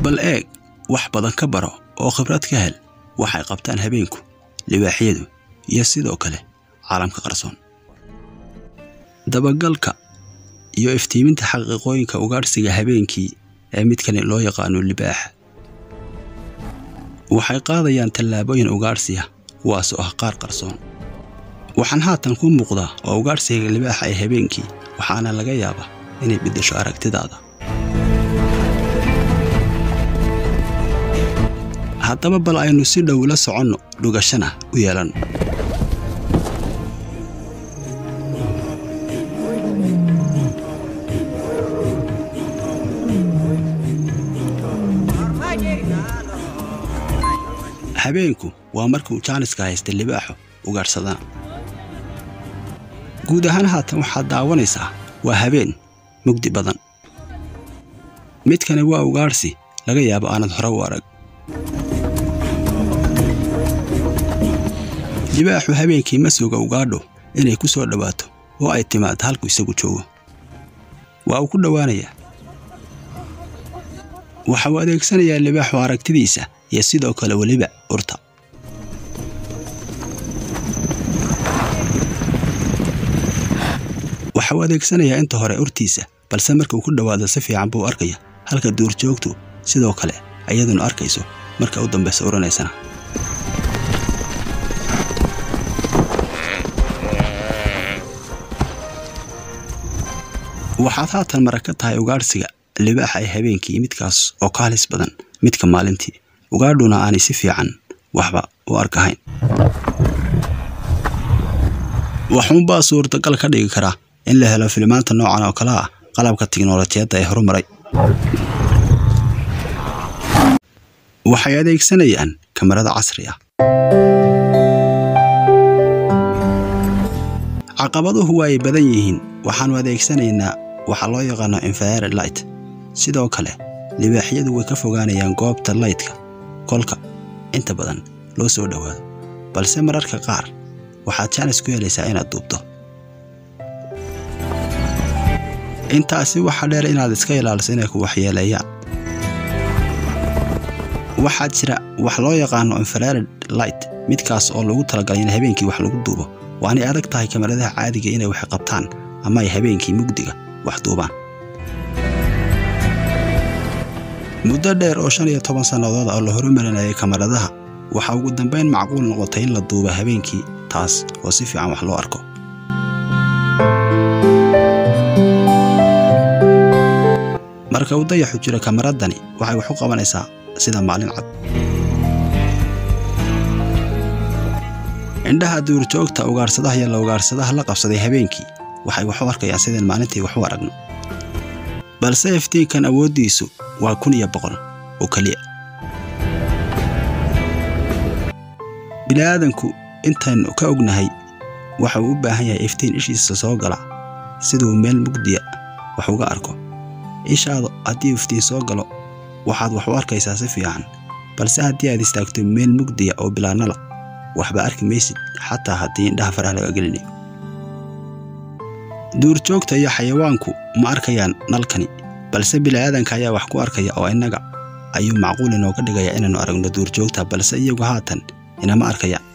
bal eeg wax badan ka baro oo khibrad ka hel waxay qabtaan habeenku libaaxyadu iyo sidoo kale caalamka qarsoon dabagalka iyo iftiiminta xaqiiqooyinka ugaadhsiga habeenkii ee midkani loo yaqaano libaaxa waxay qaadayaan tallaabooyin ugaadhsiya kuwaas oo ah qaar qarsoon waxaan haatan ku muuqdaa oo ugaadhsiga libaaxa ee habeenkii waxaana laga yaabaa inay beddesho aragtidaada haddaba bal aynu si dhow la soconno dhugashana u yeelanno habeenku waa markuu jaaniska haysta libaaxu ugaadhsadaan guud ahaan haatan waxaad daawanaysaa waa habeen mugdi badan midkani waa ugaadhsi laga yaabo aanad hore u arag libaaxu habeenkii ma suga ugaadho inay ku soo dhowaato oo ay timaado halku isagu joogo waa uu ku dhowaanayaa waxa uu adeegsanayaa libaaxu aragtidiisa iyo sidoo kale weliba urta waxa uu adeegsanayaa inta hore urtiisa balse markuu ku dhowaado si fiican buu arkaya halka duurjoogtu sidoo kale iyaduna arkayso marka u dambaysa uranaysana waxaad haatan marag ka tahay ugaadhsiga libaaxa ee habeenkii midkaas oo ka halis badan midka maalintii ugaadhuna aanay si fiican waxba u arkahayn waxuunbaa suurtagal ka dhigi karaa in la helo filimaanta noocan oo kale ah qalabka tiknolojiyadda ee horumaray waxay adeegsanayaan kamarada casri ah caqabaduhu waa ay badan yihiin waxaannu adeegsanaynaa waxaa loo yaqaano infrared light sidoo kale libaaxyadu way ka fogaanayaan goobta laytka kolka inta badan loo soo dhowaado balse mararka qaar waxaad jaanis ku helaysaa inaad duubto intaasi waxaa dheer inaad iska ilaaliso inay ku waxyeeleeyaan waxaa jira wax loo yaqaano infrared light midkaas oo lagu talagalay in habeenkii wax lagu duubo waanay adag tahay kamaradaha caadiga inay wax qabtaan ama ay habeenkii mugdiga wax duubaan muddo dheer oo shan iyo toban sannadood oo la horumarinayay kamaradaha waxaa ugu dambayn macquul noqotay in la duubo habeenkii taas oo si fiican wax loo arko marka uu dayaxu jiro kamaradani waxay wax u qabanaysaa sida maalin cad indhaha duurjoogta ugaadhsadaha iyo la ugaadhsadaha la qabsaday habeenkii waxay wax u arkayaan sideen maalintii wax u aragno balse iftiinkan awooddiisu waa kun iyo boqol oo keliya bini'aadanku intaynu ka ognahay waxa uu u baahan yahay iftiin ishiisa soo gala siduu meel mugdiya wax uga arko ishaadu haddii iftiin soo galo waxaad wax u arkaysaa si fiican balse haddii aad istaagto meel mugdiya oo bilaanala waxba arki maysid xataa haddii indhaha faraha laga gelinayo duurjoogta iyo xayawaanku ma arkayaan nalkani balse bini'aadanka ayaa wax ku arkaya oo innaga ayuu macquul inooga dhigayaa inaannu aragno duurjoogta balse iyagu haatan inama arkayaan